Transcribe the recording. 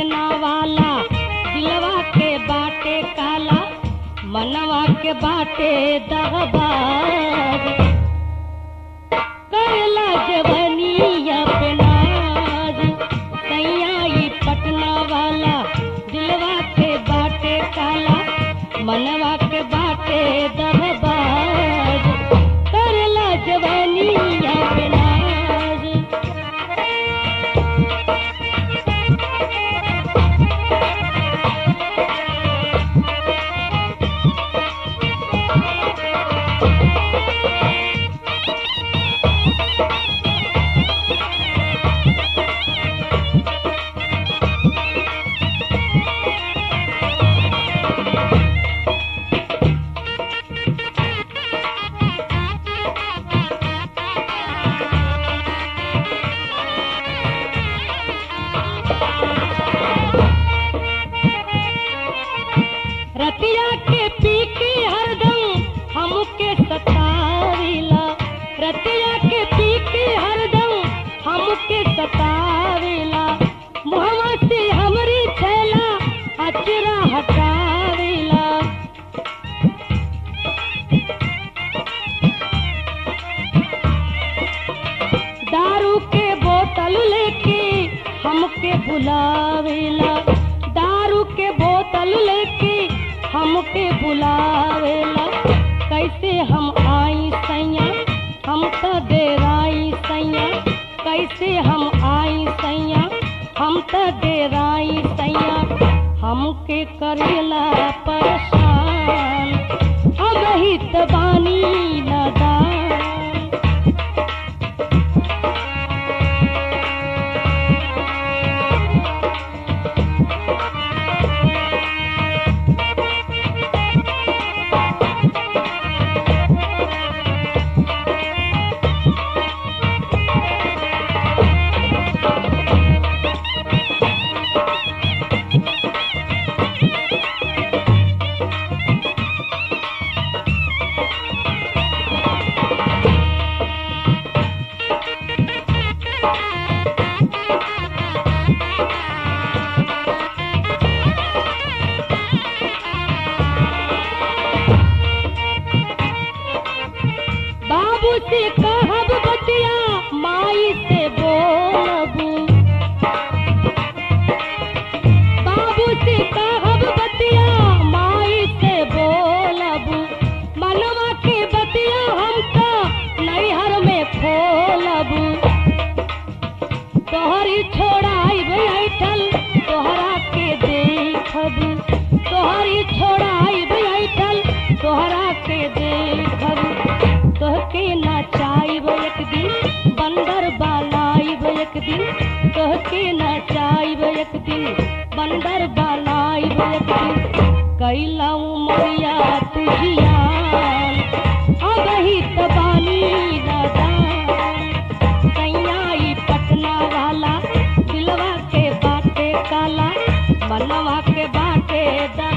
पटना वाला दिलवा के बाटे काला मनवा के बाटे दहबाज करला जवनिया पे नाज सैया ई पटना वाला दिलवा के बाटे काला मनवा के बाटे दहबाज करला जवनिया पे नाज रतिया के पी के हरदम हमके सतावेला रतिया के पी के हरदम हमके सतावेला मुहवा से हमरी छैला अचरा हटावेला दारू के बोतल लेके हमके बुलावेला दारू के बोतल लेके हमके बुलावेला कैसे हम आई सैया हम तो डेराई सैया कैसे हम आई सैया हम तो डेराई सैया हमके करेला परेशान अब ही तो बानी नदान बाबू से कहब बतिया माई से बोलबू बाबू से कहब बतिया माई से बोलबू मनवा के बतिया हम तो नैहर में खोलबू तोहरी छोड़ाई बैठल तोहरा के देखबू तोहरी छोड़ाई बैठल तोहरा के देखबू तोहके नचाइब एक दिन बंदर बालाइब एक दिन तोहके नचाइब एक दिन बंदर बालाइब एक दिन कैला उमरिया तुझियान अब ही तो बानी नदान सैयाई पटना वाला दिलवा के बाटे काला मनवा के बाटे दा